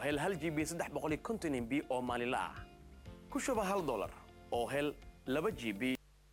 hel hal g b saddex boqol iyo konton mb oo maalinla ah ku shuba hal dolar oo hel laba g b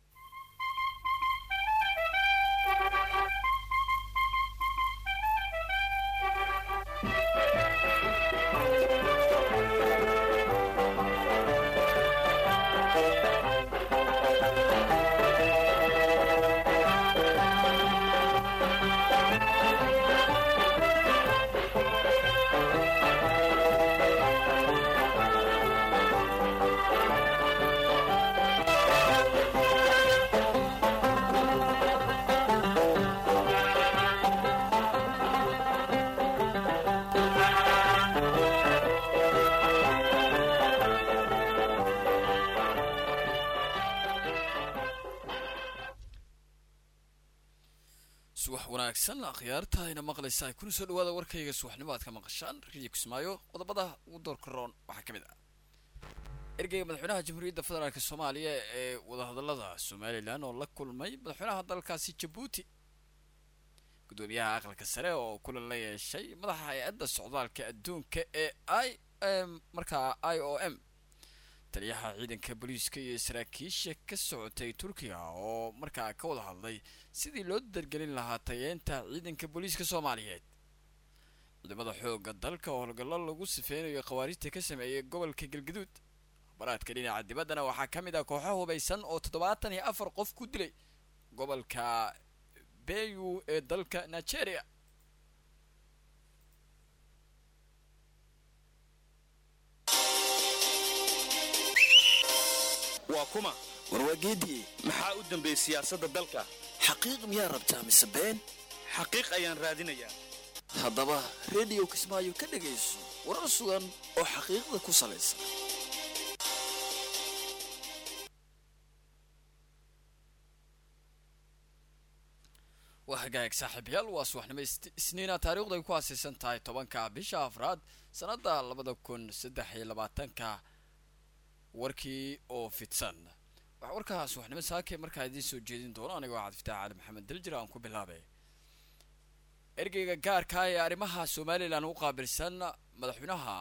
subax wanaagsan akhyaarta ayna maqlaysa ay kuna soo dhawaada warkayga subaxnimo aad ka maqashaan riyo kismaayo qodobada ugu doorka roon waxaa ka mid ah ergeyga madaxweynaha jamhuuriyadda federaalk soomaaliya ee wadahadalada somalilan oo la kulmay madaxweynaha dalkaasi jabuuti gudoomiyaha aqalka sare oo kulan la yeeshay madaxa hay-adda socdaalka adduunka ee i markaa i o m taliyaha ciidanka booliiska iyo saraakiisha ka socotay turkiga oo markaa ka wada hadlay sidii loo dargelin lahaa tayeenta ciidanka booliiska soomaaliyeed ciidamada xoogga dalka oo howlgallo lagu sifeynayo khawaarijta ka sameeyay gobolka galgaduud baraadka dhinaca dibaddana waxaa ka mid ah kooxo hubaysan oo toddobaatan iyo afar qof ku dilay gobolka beyu ee dalka nigeria waa kuma warwaageedii maxaa u dambeeyey siyaasadda dalka xaqiiq miyaa rabtaa mise been xaqiiq ayaan raadinayaa haddaba rediyo kismaayo ka dhegayso warar sugan oo xaqiiqda ku salaysan waa hagaag saaxiibayaal waa subaxnimo isniina taariikhdu ay ku aasaysan tahay tobanka bisha afraad sannadda labada kun saddex iyo labaatanka warkii oo fidsan waxaa warkaa subaxnimo saake markaa idiin soo jeedin doono anigoo cabdifitaax cali maxamed daljir aan ku bilaabay ergeyga gaarka ee arrimaha somalilan u qaabilsan madaxweynaha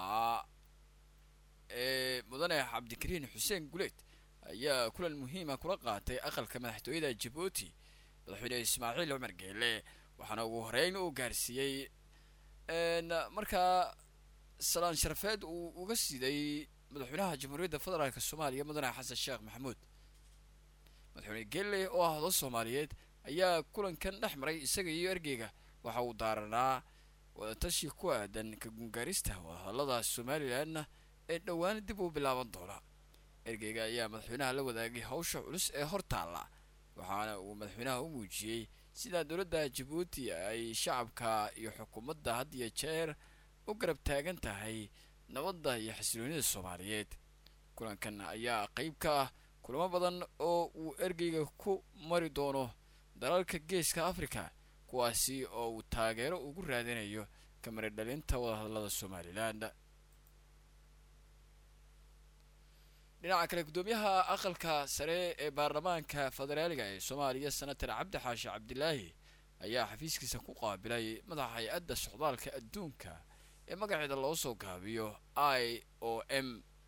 ee mudane cabdikariin xuseen guleed ayaa kulan muhiima kula qaatay aqalka madaxtooyada jabuuti madaxweyne ismaaciil cumar geele waxaana ugu horeyn uu gaarsiiyey markaa salaan sharafeed uu uga siday madaxweynaha jamhuuriyadda federaalk soomaaliya mudane xasan sheekh maxamuud madaxweyne geele oo ah odo soomaaliyeed ayaa kulankan dhex maray isaga iyo ergeyga waxa uu daaranaa wadatashi ku aadan ka gungaarista wadahadallada somalilanna ee dhowaan dib u bilaaban doona ergeyga ayaa madaxweynaha la wadaagay hawsha culus ee hor taalla waxaana uu madaxweynaha u muujiyey sidaa dowladda jabuuti ay shacabka iyo xukuumadda had iyo jeer u garab taagan tahay nabadda iyo xasiloonida soomaaliyeed kulankan ayaa qeyb ka ah kulamo badan oo uu ergeyga ku mari doono dalalka geeska africa kuwaasi oo uu taageero ugu raadinayo kamari dhalinta wadahadallada somalilan dhinaca kale guddoomiyaha aqalka sare ee baarlamaanka federaaliga ee soomaaliya senator cabdi xaashi cabdilaahi ayaa xafiiskiisa ku qaabilay madaxa hay-adda socdaalka adduunka ee magaceeda loo soo gaabiyo i o m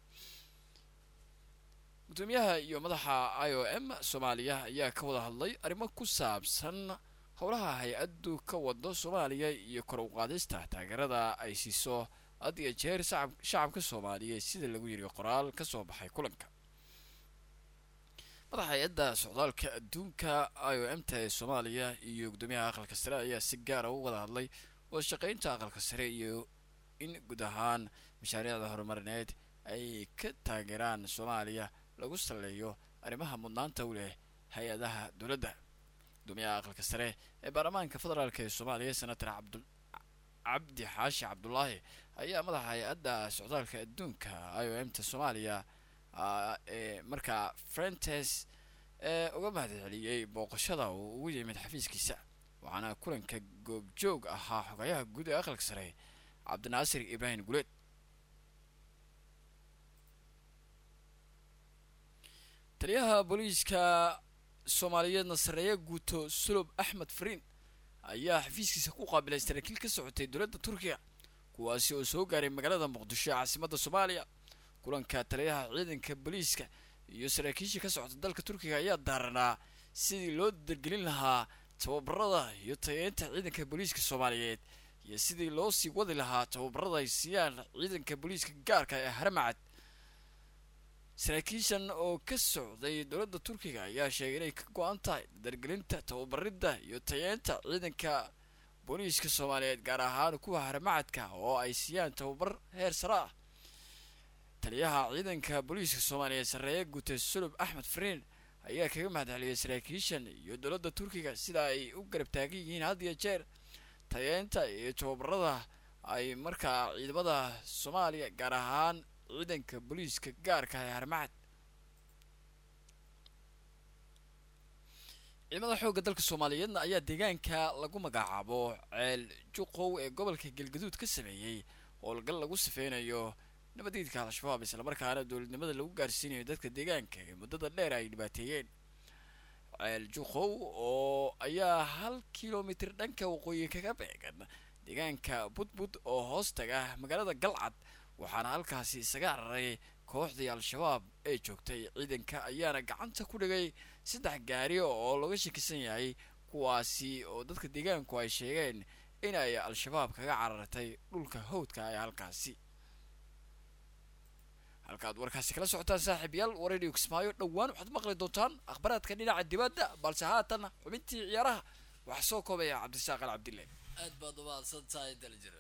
guddoomiyaha iyo madaxa i o m soomaaliya ayaa ka wada hadlay arrimo ku saabsan howlaha hay-addu ka wado soomaaliya iyo kor u qaadista taageerada ay siiso had iyo jeer shacabka soomaaliyeed sida lagu yiri qoraal ka soo baxay kulanka madaxa hay-adda socdaalka adduunka i o m ta ee soomaaliya iyo guddoomiyaha aqalka sare ayaa si gaara u wada hadlay wada shaqeynta aqalka sare iyo in guud ahaan mashaariicda horumarineed ay ka taageeraan soomaaliya lagu saleeyo arrimaha mudnaanta u leh hay-adaha dowladda gudoomiyaha aqalka sare ee baarlamaanka federaalk ee soomaaliya senator cabdu cabdi xaashi cabdulaahi ayaa madaxa hay-adda socdaalka adduunka i o m ta soomaaliya ee markaa frentes ee uga mahadceliyey booqashada uu ugu yimid xafiiskiisa waxaana kulanka goobjoog ahaa xogayaha guud ee aqalka sare cabdinaasir ibraahim guleed taliyaha booliiska soomaaliyeedna sareeya guuto sulob axmed fariin ayaa xafiiskiisa ku qaabilay saraakiil ka socotay dowladda turkiga kuwaasi oo soo gaaray magaalada muqdisho ee caasimadda soomaaliya kulanka taliyaha ciidanka booliiska iyo saraakiishii ka socota dalka turkiga ayaa daaranaa sidii loo dargelin lahaa tababarada iyo tayeynta ciidanka booliiska soomaaliyeed iyo sidii loo sii wadi lahaa tababarada ay siiyaan ciidanka booliiska gaarka ee haramacad saraakiishan oo ka socday dowladda turkiga ayaa sheegay inay ka go-an tahay dargelinta tababaridda iyo tayeynta ciidanka booliiska soomaaliyeed gaar ahaan kuwa haramacadka oo ay siiyaan tababar heer sare ah taliyaha ciidanka booliiska soomaaliyeed sarreeye gute sulub axmed fariin ayaa kaga mahadceliyay saraakiishan iyo dowladda turkiga sida ay u garab taagan yihiin had iyo jeer tayeynta iyo tababarada ay markaa ciidamada soomaaliya gaar ahaan ciidanka booliiska gaarka ee harmacad ciidamada xoogga dalka soomaaliyeedna ayaa deegaanka lagu magacaabo ceel juqow ee gobolka galgaduud ka sameeyey howlgal lagu sifeynayo nabadiidka al-shabaab islamarkaana dowladnimada lagu gaarsiinayo dadka deegaanka ee muddada dheer ay dhibaateeyeen ceel juqow oo ayaa hal kilomitir dhanka waqooyi kaga beegan deegaanka budbud oo hoos taga magaalada galcad waxaana halkaasi isaga cararay kooxdii al-shabaab ee joogtay ciidanka ayaana gacanta ku dhigay saddex gaari oo laga shakisan yahay kuwaasi oo dadka deegaanku ay sheegeen in ay al-shabaab kaga carartay dhulka hawdka ee halkaasi halkaad warkaasi kala socotaan saaxiibayaal waredio kismaayo dhowaan waxaad maqli doontaan akhbaraadka dhinaca dibadda balse haatan xubintii ciyaaraha waxaa soo koobaya cabdisaaq al cabdille aad baad umahadsan tahay daljir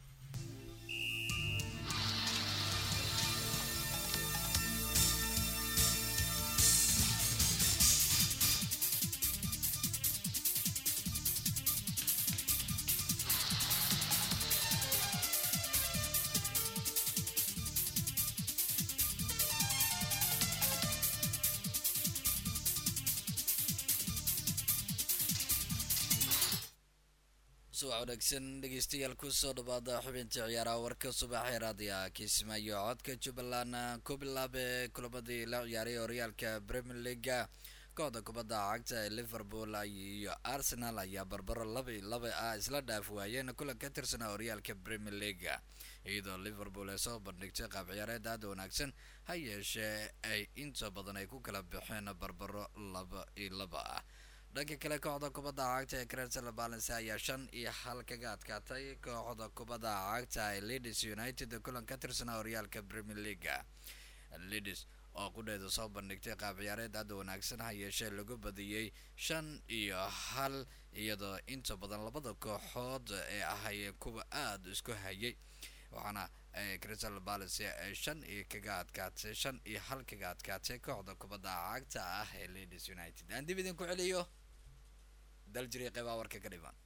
subax wanaagsan dhegeystayaal kusoo dhawaada xubinta ciyaaraha warka subaxee raadiya kismaayo codka jubbaland ku bilaabe kulamadii la ciyaaray horyaalka premier leaga kooxda kubadda cagta ee liverpool iyo arsenal ayaa barbaro laba laba ah isla dhaaf waayeen kulan ka tirsanaa horyaalka premier leaga iyadoo liverpool ay soo bandhigtay qaab ciyaareed aada wanaagsan ha yeeshee ay inta badan ay ku kala baxeen barbaro laba iyo laba ah dhanka kale kooxda kubadda cagta ee crystal balance ayaa shan iyo hal kaga adkaatay kooxda kubadda cagta ee leeds united kulan ka tirsanaa horyaalka premier leaga leeds oo qudheeda soo bandhigtay qaab ciyaareed aada wanaagsan ha yeeshee lagu badiyey shan iyo hal iyadoo inta badan labada kooxood ee ahayeen kuwa aada isku hayay waxaana crystal palace ay shan iyo kaga adkaatay shan iyo hal kaga adkaatay kooxda kubadda cagta ah ee leeds united aan dib idinku celiyo daljiri qeybaa warka ka dhiman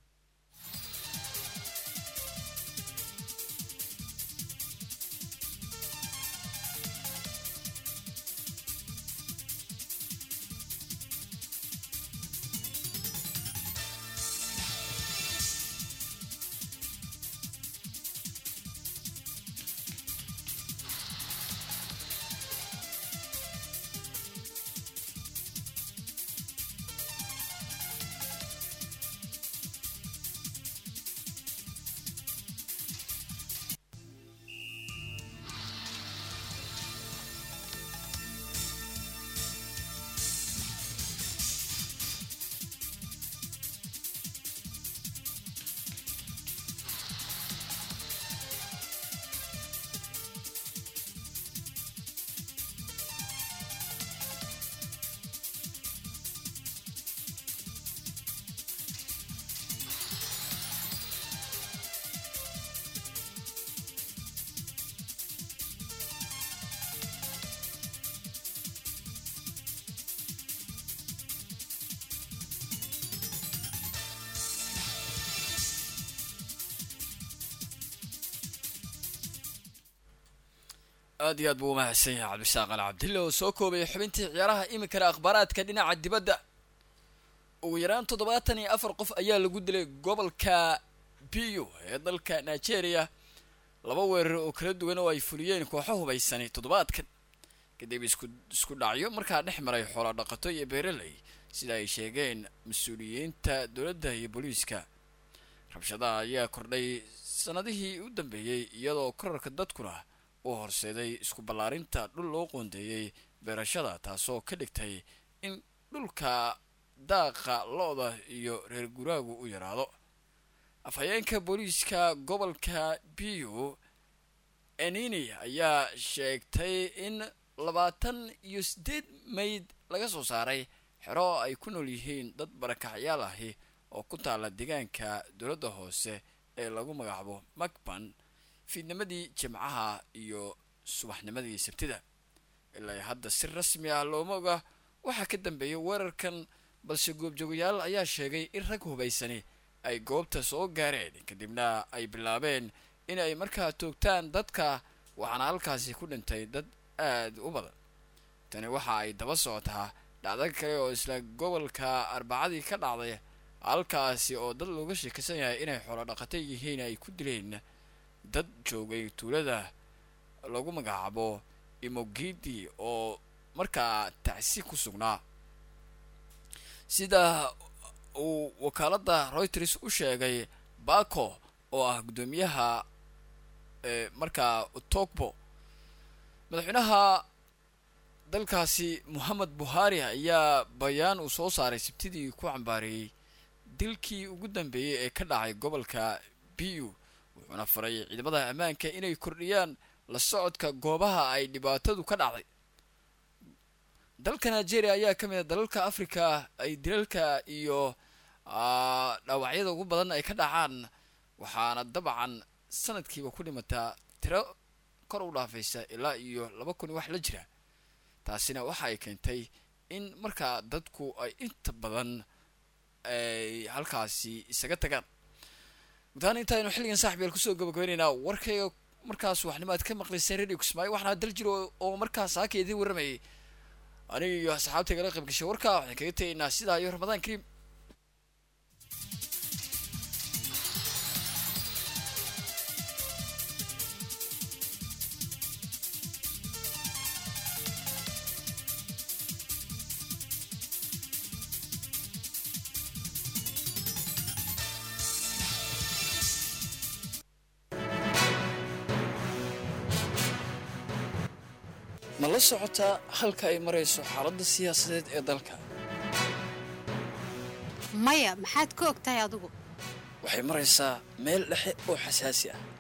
aad iyo aad buu umahadsan yahay cabdisaaq al cabdille oo soo koobaya xubintii ciyaaraha iminkana akhbaaraadka dhinaca dibadda ugu yaraan toddobaatan iyo afar qof ayaa lagu dilay gobolka biyo ee dalka nigeria laba weerar oo kala duwan oo ay fuliyeen kooxo hubaysani toddobaadkan kadib isku isku dhacyo markaa dhex maray xoola dhaqato iyo beeraley sida ay sheegeen mas-uuliyiinta dowladda iyo booliiska rabshadaha ayaa kordhay sanadihii u dambeeyey iyadoo korarka dadkuna uu horseeday isku ballaarinta dhul loo qoondeeyey beerashada taasoo ka dhigtay in dhulka daaqa lo-da iyo reer guraagu u yaraado afhayeenka booliiska gobolka biu enini ayaa sheegtay in labaatan iyo siddeed mayd laga soo saaray xero ay ku nool yihiin dad barakacyaal ahi oo ku taala deegaanka dowladda hoose ee lagu magacaabo macban fiidnimadii jimcaha iyo subaxnimadii sabtida ilaa hadda si rasmi ah looma oga waxaa ka dambeeyay weerarkan balse goobjoogayaal ayaa sheegay in rag hubaysani ay goobta soo gaareen kadibna ay bilaabeen in ay markaa toogtaan dadka waxaana halkaasi ku dhintay dad aada u badan tani waxa ay daba socotaa dhacdo kale oo isla gobolka arbacadii ka dhacday halkaasi oo dad looga sheekaysan yahay inay xoolo dhaqata yihiin ay ku dileen dad joogay tuulada lagu magacaabo imogidi oo markaa tacsi ku sugnaa sida uu wakaaladda reuters u sheegay bako oo ah guddoomiyaha markaa togbo madaxweynaha dalkaasi mohamed buhari ayaa bayaan uu soo saaray sabtidii ku cambaareeyey dilkii ugu dambeeyey ee ka dhacay gobolka biu wuxuuna faray ciidamada ammaanka inay kordhiyaan la socodka goobaha ay dhibaatadu ka dhacday dalka nigeria ayaa ka mid a dalalka africa ay dilalka iyo dhaawacyada ugu badan ay ka dhacaan waxaana dabcan sanadkiiba ku dhimataa tiro kor u dhaafaysa ilaa iyo laba kun wax la jira taasina waxa ay keentay in markaa dadku ay inta badan ay halkaasi isaga tagaan gudahaan intaaynu xilligan saaxibyal kusoo gabagabaynaynaa warkayga markaas waxnimo aad ka maqlayseen radio kismaayo waxaana dal jiro oo markaas haaka idiin warramayay aniga iyo asxaabtaygala qayb gashay warkaa waxaan kaga tegaynaa sidaa iyo ramadaan kariim ma la socotaa halka ay marayso xaaladda siyaasadeed ee dalka maya maxaad ka og tahay adigu waxay maraysaa meel dhexe oo xasaasi ah